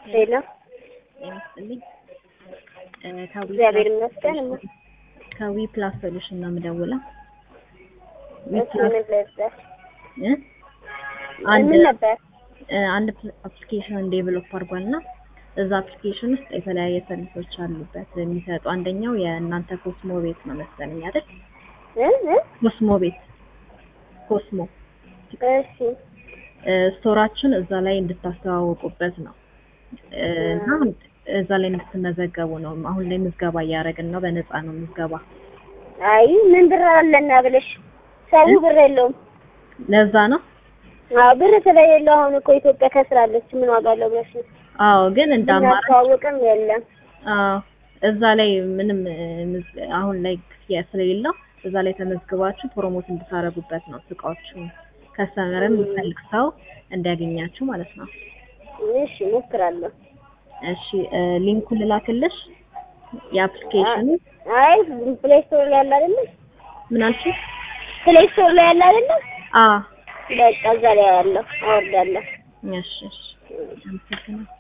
ሄሎ ጤና ይስጥልኝ። እ ከዊ እግዚአብሔር ፕላስ ይመስገን። ሶሉሽን- ከዊ ፕላስ ሶሉሽን ነው የምደውለው። ዊ እሱ ፕላስ ምን ነበር? እ አንድ ምን ነበር? እ አንድ አፕሊኬሽን ዴቨሎፕ አድርጓል እና እዛ አፕሊኬሽን ውስጥ የተለያየ ሰርቪሶች አሉበት የሚሰጡ አንደኛው የእናንተ ኮስሞ ቤት ነው መሰለኝ አይደል? እ እ ኮስሞ ቤት ኮስሞ እሺ እ ስቶራችን እዛ ላይ እንድታስተዋወቁበት ነው እ እና እዛ ላይ እንድትመዘገቡ ነው። አሁን ላይ ምዝገባ እያደረግን ነው። በነፃ ነው ምዝገባ። አይ ምን ብር አለና ብለሽ ሰው ብር የለውም። ለዛ ነው። አዎ ብር ስለሌለው አሁን እኮ ኢትዮጵያ ከስራለች ምን ዋጋ አለው ብለሽ ነው። አዎ ግን እንደ አማራጭ እናስተዋውቅም የለም። አዎ እዛ ላይ ምንም እ ምዝ- አሁን ላይ ክፍያ ስለሌለው እዛ ላይ ተመዝግባችሁ ፕሮሞት እንድታደርጉበት ነው። እቃዎቹ ከስተመርም የሚፈልግ ሰው እንዲያገኛችሁ ማለት ነው። እሺ እሞክራለሁ። እሺ እ ሊንኩን ልላክልሽ የአፕሊኬሽኑ አይ ፕሌይ ስቶር ላይ ያለ አይደለ? ምን አልሽኝ? ፕሌይ ስቶር ላይ ያለ አይደለ? አ በቃ እዛ ላይ ያለው አወርዳለሁ። እሺ እሺ አመሰግናለሁ።